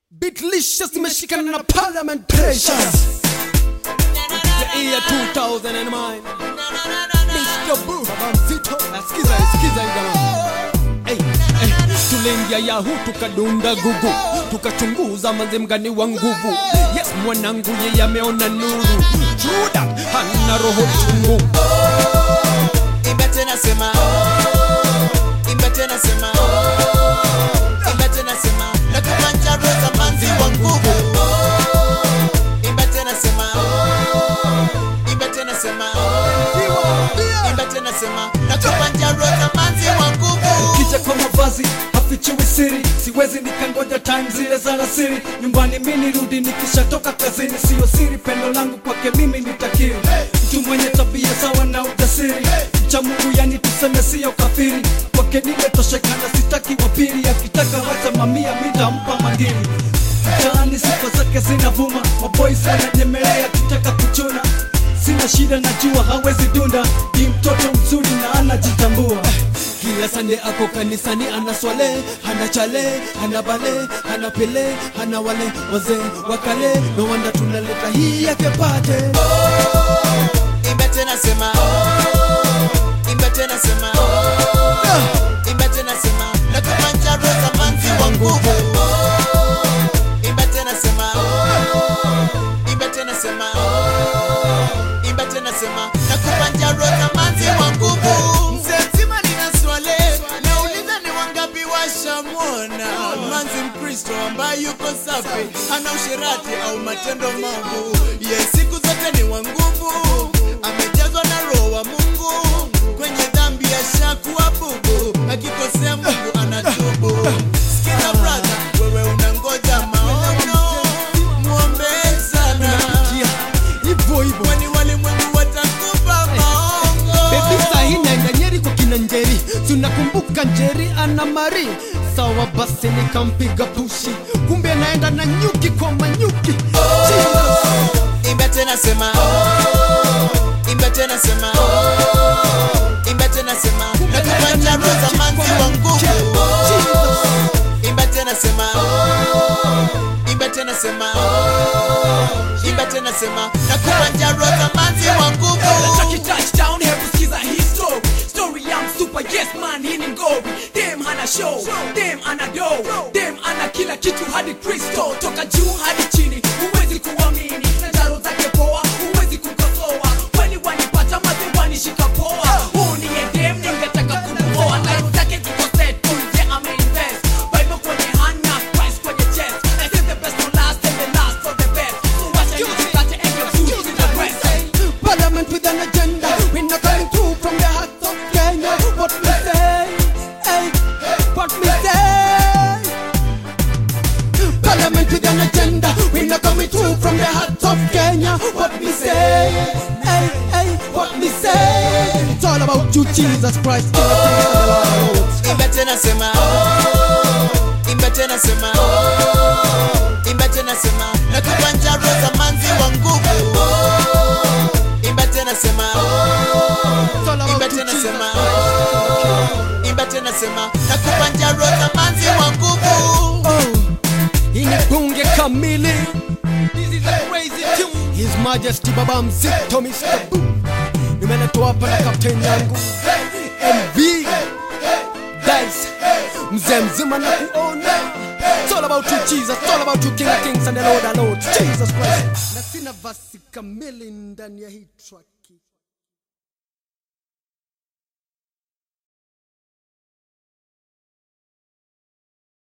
Beatlicious imeshikana na Parliament Precious The year 2009 Mr. Boo Baba mzito Sikiza sikiza hii jamaa hey, hey. Tuliingia Yahoo tukadunda gugu tukachunguza manze mgani wa nguvu yes mwanangu yeye ameona nuru Juda hana roho chungu Imba tena sema Imba tena sema Imba tena sema Na kubanja roza manzi wa nguvu Imba tena sema Imba tena sema Imba tena sema Na kubanja roza manzi wa nguvu kija kwa mavazi hafichiwi siri siwezi nikangoja time zile za rasiri nyumbani mi nirudi nikishatoka kazini siyo siri pendo langu kwake mimi nitakiri mtu mwenye tabia sawa na ujasiri mcha mungu yani tuseme siyo kafiri kwake nimetoshekana sitaki wapili akitaka wacha mamia mitampa magini mtaani sifa zake zinavuma maboys wananyemelea akitaka kuchuna sina shida najua hawezi dunda ni mtoto mzuri na anajitambua kila sande ako kanisani ana swale hana chale hana bale hana pele hana wale wazee wakale no wanda tunaleta hii yake pate Imba tena sema Imba tena sema Imba tena sema Na kubanja roza manzi wa nguvu Imba tena sema Imba tena sema Imba tena sema Na kubanja roza manzi wa nguvu Mzee mzima nina swale Nauliza ni wangapi washamwona Manzi mkristo ambaye yuko safi Hana usherati au matendo maovu Ye siku zote ni wa nguvu Amejazwa na roho wa Mungu Kwenye dhambi ashakuwa bubu Akikosea Mungu anatubu Sikiza brother, wewe unangoja maono Muombe sana hivyo hivyo Kwani walimwengu watakupa maongo bebi sahi naenda nyeri kwa kina njeri tunakumbuka njeri ana mari sawa basi nikampiga pushi kumbe naenda na nyuki kwa manyuki Jesus. Imba tena sema Imba tena sema Imba tena sema Na kubanja roza manzi wa nguvu Imba tena sema Imba tena sema Imba tena sema Na kubanja roza manzi wa nguvu Taki touchdown, hebu sikiza hii story Story ya msupa, yes man, hii ni ngori Dem ana show, dem ana do Dem ana kila kitu hadi Kristo Toka juu hadi chini, huwezi kuamini Na jaro zake poa, huwezi kukosoa Weni wanipata maze wanishika poa Huu niye dem, ningetaka kumuoa Life zake ziko set, kunje ameinvest Bible kwenye hand na Christ kwenye chest I say the best for last and the last for the best So wacha nisikate and your food to the rest Parliament with an agenda. We're not coming through from the heart of Kenya. What we say, hey, what we say. Parliament with an agenda. We're not coming through from the heart of Kenya. What we say, hey, hey, what we say. It's all about you, Jesus Christ. King of kings and the Lord of lords. Imba tena sema Imba tena sema Imba tena sema Na kubanja roza manzi wa nguvu Imba tena sema It's all Imba about you, tena Jesus sema Christ. Imba tena sema Na kubanja roza manzi wa nguvu Oh, hii ni bunge kamili. This is a crazy tune. His Majesty Baba Mzito Mr. Boo. Nimeletwa hapa na kapteni yangu MV Dice, mzee mzima na kuona. It's all about you Jesus, it's all about you King of Kings and the Lord of Lords. Jesus Christ. Na sina vasi kamili ndani ya hii track.